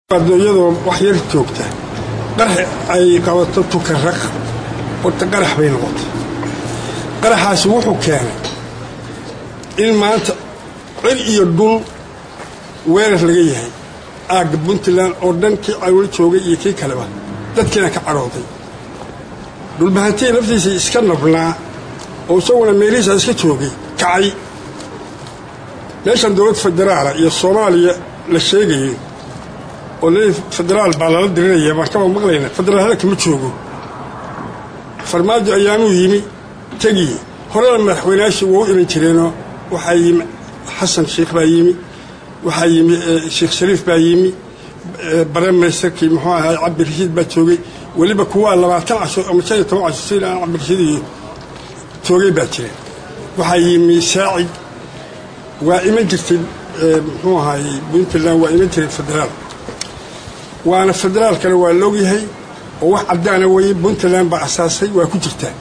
iyadoo wax yar joogta qarax ay qabato tukaraq horta qarax bay noqotay qaraxaasi wuxuu keenay in maanta cir iyo dhul weerar laga yahay aagga puntland oo dhan kii cawlo joogay iyo kii kaleba dadkiina ka cadhooday dhulbahantii laftiisii iska nabnaa oo isaguna meelihiisa iska joogay kacay meeshan dowlad federaala iyo soomaaliya la sheegayo oo le federaal baa lala dirinaya baan kaba maqlayna federaal hadalka ma joogo farmaajo ayaamuu yimi tegiye horena madaxweynayaashii waa u iman jireenoo waxaa yimi xasan sheikh baa yimi waxaa yimi sheekh shariif baa yimi bare ministerkii muxuu ahaa cabdirashiid baa joogay weliba kuwaa labaatan casho ama shan iyo toban casho sida aan cabdirashiid iyo joogay baa jireen waxaa yimi saacid waa iman jirtay muxuu ahaayey puntland waa iman jiray federaal waana federaalkana waa laogyahay oo wax caddaana weye puntland baa asaasay waa ku jirtaa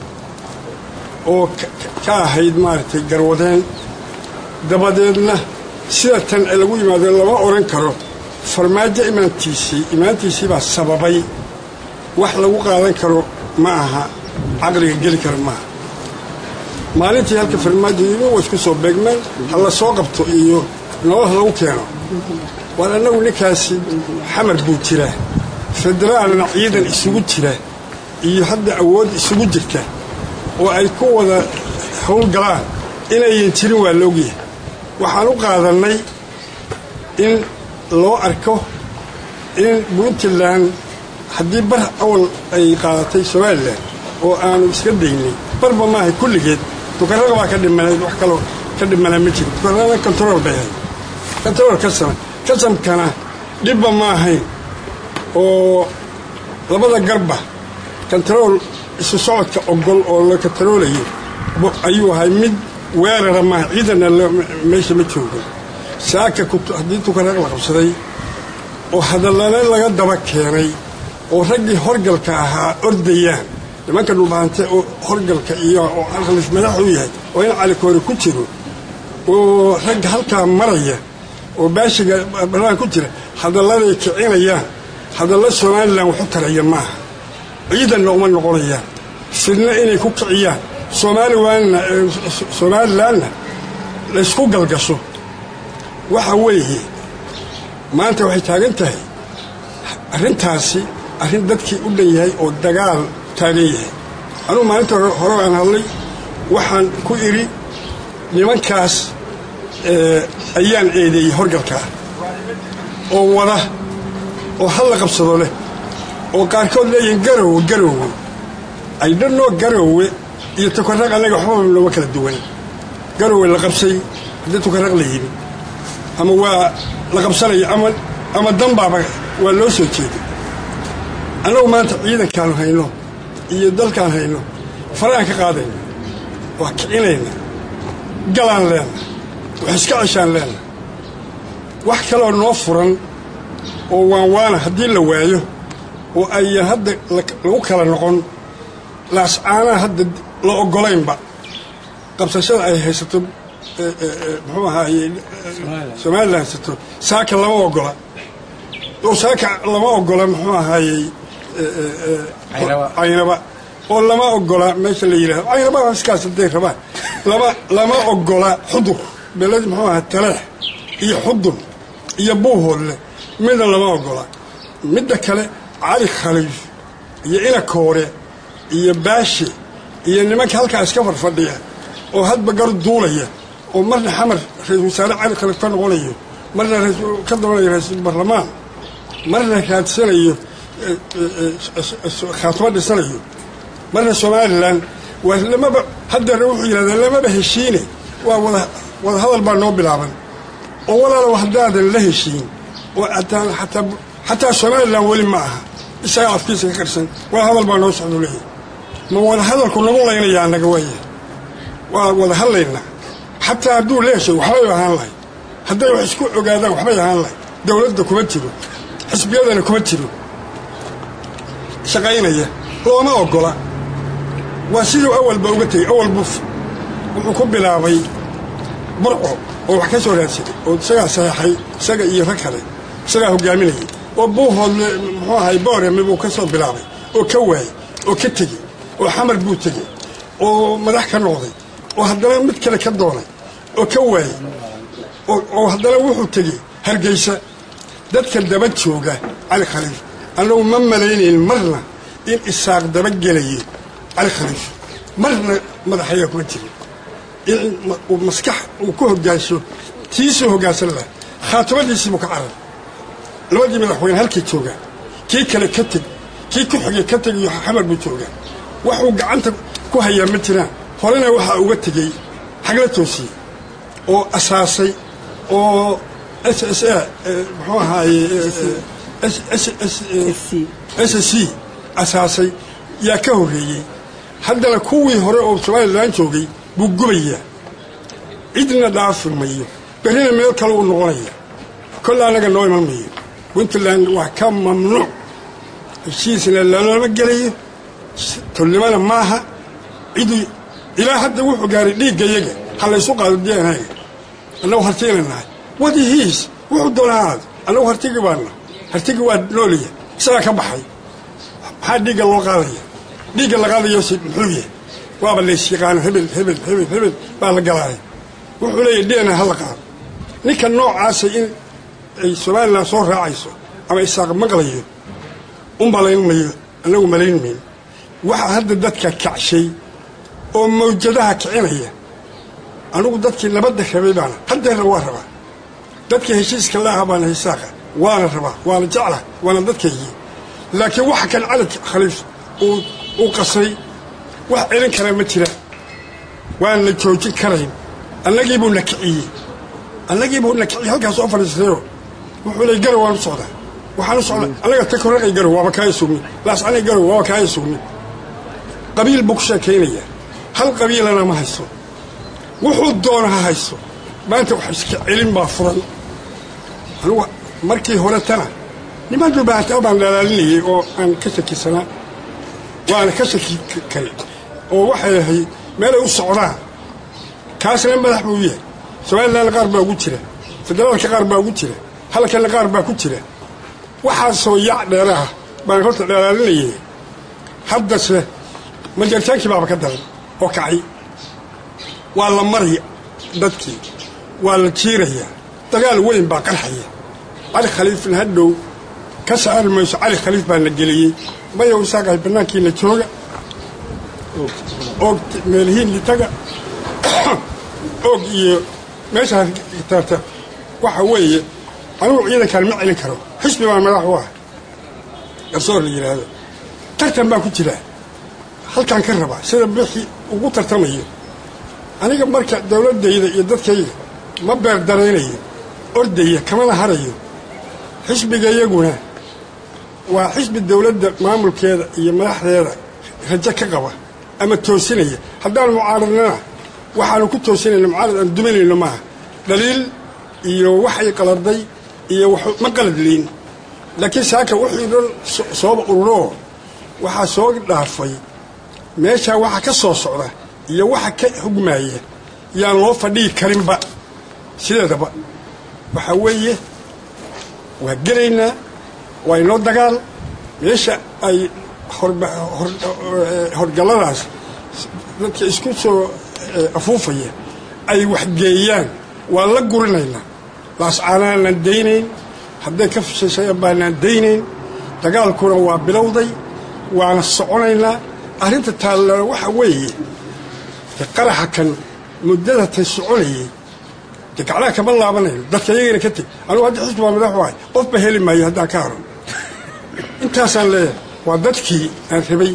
oo ka ahayd maaragtay garwadeen dabadeedna sida tan lagu yimaado lama odhan karo farmaajo imaantiisii imaantiisii baa sababay wax lagu qaadan karo ma aha caqliga geli kara maaha maalintii halka farmaajo yimi waa isku soo beegmeen ha la soo qabto iyo nolol lagu keeno waar annagu ninkaasi xamar buu jiraa federaalna ciidan isugu jira iyo hadda awood isugu jirta oo ay ku wada howlgalaan inayan jirin waa laogyahay waxaan u qaadannay in loo arko in puntland haddii bar awal ay qaadatay somalilan oo aanu iska daynay barba maahay kulligeed tukaraga baa ka dhimanayd wax kaloo ka dhimanaa ma jiro tukarada kontarool bay ahayd kontarool kasama kasamkana dhibba ma ahayn oo labada garba kontarool isu socodka ogol oo la kontaroolayo ayuu ahay mid weerara maaha ciidanna meesha ma joogo saaka haddii tukaraq la qabsaday oo hadallana laga daba keenay oo raggii horgalka ahaa ordayaan nimanka dhulbaante oo horgalka iyo oo alkhalis madaxu yahay oo in calikoore ku jiro oo ragga halkaa maraya oo baashiga baraan ku jira hadalladay kicinayaan hadalla somalilan waxu taraya maaha ciidanna uma noqonayaan fidna inay ku kiciyaan somaalilanna somalilanna laysku galgasho waxa weeye maanta waxay taagan tahay arrintaasi arrin dadkii u dhan yahay oo dagaal taagan yahay anugu maalinta hore aan hadlay waxaan ku idhi nimankaas ayaan eedeeyey horgalkaa oo wada oo halla qabsado leh oo qaarkood leeyihiin garowe garowe ay dhanoo garowe iyo tukaraq annaga waxbaba looma kala duwan garowe la qabsay haddii tukaraq la yimi ama waa la qabsanaya ama ama danbaaba waa loo soo jeeday annagu maanta ciidankaanu hayno iyo dalkaan hayno faraan ka qaadayna waa kicinayna galaan leenna wax iska ceshaan leenna wax kaloo noo furan oo waan waana haddii la waayo oo ayan hadda lagu kala noqon laascaanaha hadda la oggolaynba qabsashada ay haysato muxuu ahaaye somalilan haysato saaka lama ogola oo saaka lama ogola muxuu ahaayey caynaba oo lama ogola meesha la yidhahdo caynaba iskaas haday rabaan lama lama ogola xudur beled muxuu ahaa taleex iyo xudun iyo buuhoodle midna lama ogola midda kale cali khaliif iyo inakoore iyo baashe iyo nimanka halkaa iska farfadhiya oo hadba gar duulaya oo marna xamar ra-isul wasaare cali khaliif ka noqonayo marna ka dabanayo ra-iisul baarlamaan marna raadsanayo khaatimo dhisanayo marna somalilan waa lamaba haddeerna wuxuu yidhahdaa lamaba heshiine waa wada wada hadal baa noo bilaaban oo walaalow haddaadan la heshiin oo ataan ataa xataa somalilan weli ma aha isagaa afkiisa ka qarsan wada hadal baa noo socdo leeyahy ma wada hadalku nagu laynayaa annaga waaya waa wada hadlaynaa xataa hadduu la heshay waxbay ahaan lahay hadday wax isku ogaadaan waxbay ahaan lahay dowladda kuma jiro xisbiyadana kuma jiro shaqaynaya looma ogola waa siduu awalba uga tegey awalbu wuxuu ku bilaabay burco oo wax ka soo raadsaday oo isagaa saxeexay isaga iyo rag kale isagaa hogaaminayay oo buuhoodle muxuu ahay boorame buu ka soo bilaabay oo ka waayey oo ka tegey oo xamar buu tegey oo madax ka noqday oo haddana mid kale ka doonay oo ka waayey oo haddana wuxuu tegey hargeysa dadka daba jooga cali khaliif annagu ma malaynayn marna in isaaq daba gelayo cali khaliif marna madaxaya kuma jirin in maskax uu ku hogaansho tiisuu hogaansan laha khaatimadiisii buu ka carar labadii madaxweyne halkay joogaan kii kale ka teg kii ku xigay ka teg iyo xamar buu joogaa waxuu gacanta ku hayaa ma jiraan horena waxaa uga tegey xagla toosiyey oo asaasay oo s s a muxuu ahaaye s c asaasay yaa ka horreeyey haddana kuwii hore oo somalilan joogay buu gubayaa cidna dhaafi mayo berrina meel kale uu noqonaya kolle annaga noo iman mayo puntland waa ka mamnuuc heshiisna lalama gelayo tolnimana maaha ciduu ilaa hadda wuxuu gaaray dhiiggayaga ha laysu qaado dnaga annagu hartigana nahay wadihiis wuxuu doonahaad annagu hartigi baana hartigi waa noolaya isagaa ka baxay maxaa dhiigga loo qaadaya dhiigga la qaadayose muxuu yahay waaba lays yaqaano hebel hebel hebel hebel baa la galaaya wuxuu leeyahy dna ha la qaado ninka noocaasa in ay somalilan soo raacayso ama isaaq maqlayo u malayn mayo annagu malayn mayno waxaa hadda dadka kacshay oo mawjadaha kicinaya anugu dadkii nabadda rabay baana haddeerna waa rabaa dadkii heshiiska la aha baana hisaaqa waana rabaa waana jecla waana dadkaygii laakiin waxa kan cali khaliif uu qasray wax celin kara ma jira waan la joojin karayn annagiibuu na kiciyey annagiibuu na kiciyey halkaas oo fadhiistayo wuxuu ley garow waan u socdaa waxaan u socdaa annaga takoraqay garow waaba kaa sugmin laascanay garow waaba kaa sugmin qabiil buu ku sheekaynayaa hal qabiilana ma hayso wuxuu doona ha hayso maanta wax iska celin baa furan anugu markii hore tana niman dubaata baan dhalaalinayay oo aan ka shakisanaa waana ka shaki kale oo waxay ahayd meelay u socdaan kaasna madax buu yahay somalilan qaar baa ugu jira federaalka qaar baa ugu jira halkana qaar baa ku jira waxaasoo yac dheeraha baan horta dhalaalinayay haddase majartaankii baaba ka daran oo kacay waa la maraya dadkii waa la jiirayaa dagaal weyn baa qarxaya cali khaliifna hadhow ka saari mayso cali khaliif baa na geliyey mayow isaaqahay bannaankiina jooga oog meelhiinli taga oog iyo meeshaa taarta waxa weeye anugu ciidankaan ma celin karo xisbi baa madax u ah garsoor la yidhaahdo tartan baa ku jira halkaan ka rabaa sida bixi ugu tartamayo aniga marka dowladdayda iyo dadkayga ma beerdaraynayo ordaya kamana harayo xisbiga iyaguna waa xisbi dowladda maamulkeeda iyo madaxdeeda rajo ka qaba ama toosinaya haddaan mucaaradnana waxaanu ku toosinayna mucaarad aan duminayno maaha dhaliil iyo waxay qalarday iyo ma qaladliin laakiin saaka wixii dhan sooba ururoo waxaa soo dhaafay meeshaa waxa ka soo socda iyo waxa ka hugmaaya yaan loo fadhihi karinba sideedaba waxaa weeye waa gelaynaa waa inoo dagaal meesha ay horgalladaas dadka isku soo afuufaya ay waxgeeyaan waa la gurinaynaa laascaanaanaan daynayn hadday ka fishashayan baanaan daynayn dagaalkuna waa bilowday waana soconaynaa arrinta taallana waxa weeye qaraxa kan muddada tay soconayay de gaclaha kama laabanayno dadka iyagana ka teg anugu hadda xisbi baa madax u ahay qofba heli maayo haddaan ka haro intaasaan leeyahay waa dadkii aan rabay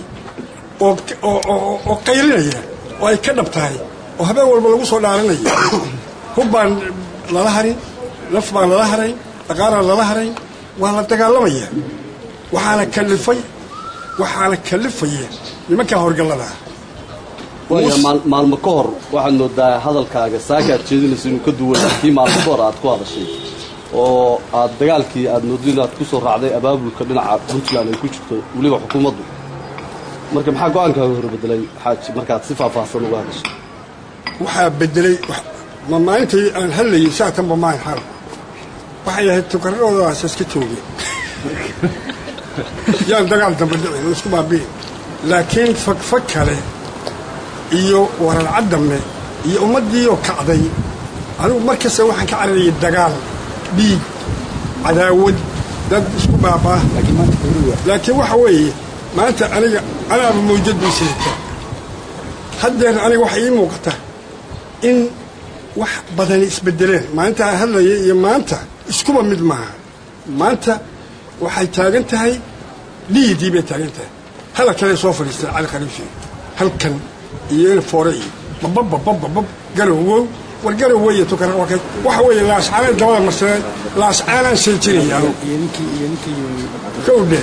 oo qaylinaya oo ay ka dhab tahay oo habeen walba lagu soo dhaaranaya hub baan lala harin naf baan lala harayn dhaqaalaan lala harayn waa la dagaalamaya waxaana kalifay waxaana kalifaya nimankaa horgalladaa waaya maalmo ka hor waxaad moodaa hadalkaaga saaka aad jeedinayso inuu ka duwana kii maalmo ka hor aad ku hadashay oo aad dagaalkii aad moodo inaad ku soo raacday abaabulka dhinaca puntland ay ku jirto weliba xukuumaddu marka maxaa go-aankaaga hor bedelay xaaji markaad si faahfaahsan uga hadashay waxaa bedelay ma maalintii aan hadlayay saatanba maahan xaal waxay ahayd tukaradoodaas iska joogeen yaan dagaal damba dhicin isku baabi'in laakiin fagfag kale iyo wararcad dambe iyo ummaddiioo kacday anigu mar kasta waxaan ka cararayay dagaal dhiig cadaawad dad isku baabaa laakiin waxa weeye maanta aniga anaaba mawjaduu siita haddeer aniga waxa ii muuqata in wax badani isbedeleen maalinta aan hadlaya iyo maanta iskuba mid maaha maanta waxay taagan tahay dhiidii bay taagan tahay hadalkanay soo fadhiisteen cali khaliifi halkan iyo in foore iyo babababababab garowow war garowe iyo tukara waxa weeye laascaanaan dabada marsadeen laascaanaan seejinaya kowdhe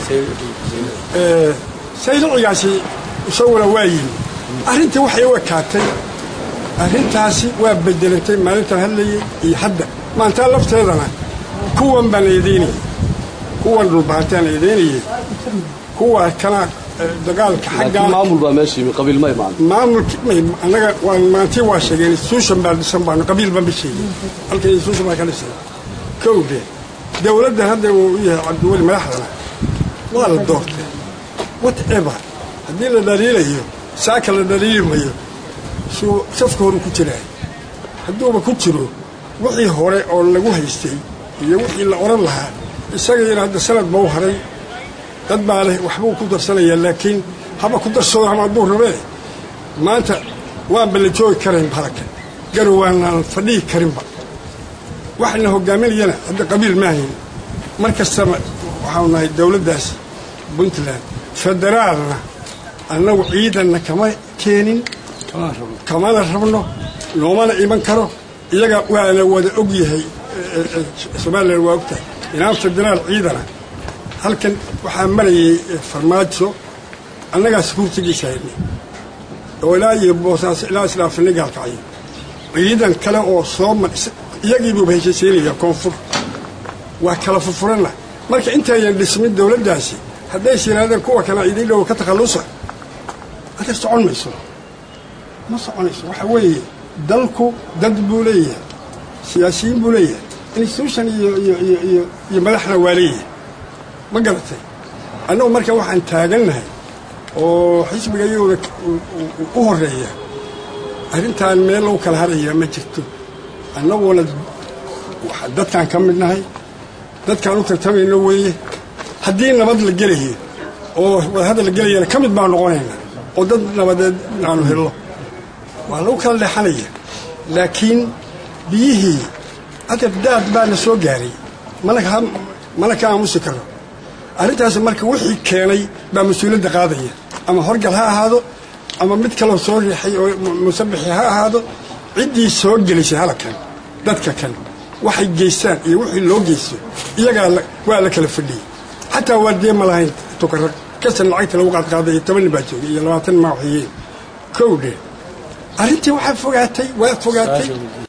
saylicigaasi isaguna waa yimi arrintii waxay u ekaatay arrintaasi waa bedelantay maalintan hadlayay iyo hadda maantaa lafteedana kuwan baan eedaynayay kuwan dhulbaantaan eedaynayay kuwa kana dagaalka xaggaa maamul baa meesha yimi qabiil ma imaan maamulki annaga waan maantii waa sheegeen institution baa dhisan baanu qabiil baan ba sheegin halka institution baa ka dhisan kowde dowladdan hadda uu u yahay cabdiweli madaxdana waa la doortay whatever haddii la dhaliilayo saaka la dhaliili mayo suu safka horu ku jiraay hadduuba ku jiro wixii hore oo lagu haystay iyo wixii la odhan lahaa isagayna hadda sanad ba u haray dad baa leh waxbuu ku darsanayaa laakiin haba ku darsado ama hadduu rabee maanta waanba la joogi karayn halaka garow waanaan fadhihi karinba waxayna hogaaminayana hadda qabiil maahayn mar kastaba waxaanu nahay dowladdaas puntland federaalna annagu ciidanna kama keenin kamana rabno noomana iman karo iyaga waana wada og yahay somalilan waa og tahay inaan federaal ciidana halkan waxaa marayay farmaajo annagaa sukuurtigiisa haynay oo ilaa iyo boosaaso ilaa islaafinay gaalkacyo ciidan kale oo soo mar iyagiibuuba heshaysiinaya koonfur waa kala furfuranna marka intaayan dhismin dowladdaasi haddays yidhahdeen kuwa kale idiin dhow ka takhallusa adeer socon mayso ma soconayso waxa weeye dalku dad buu leeyahay siyaasiyiin buu leeyahay institution iyo iyo iyo iyo iyo madaxna waa leeyahay ma garatay annagu marka waxaan taagannahay oo xisbiga iyaguna u horeeya arrintaan meel lagu kala harayaa ma jirto annaguna dadkaan ka mid nahay dadkaan u tartamayno weeye haddii nabad la gelayo oo wadahadal la gelayana ka mid baan noqonayna oo dad nabadeed aanu hello waa lagu kala leexanaya laakiin biyihii adab daad baa na soo gaaray mana ka aamusi karo arrintaas marka wixii keenay baa mas-uuliyadda qaadaya ama horgal ha ahaado ama mid kaloo soo riixay oo musabixi ha ahaado ciddii soo gelisay halkan dadka kan waxay geystaan iyo wixii loo geysto iyagaa waa la kala fadhiyey xataa waardee ma lahayn tukarag kasan lacagta lagu qaadqaaday iyo toban nin baa joogay iyo labaatan nin maa waxyeeyeen kowdhe arrintii waxaa fogaatay waa fogaatay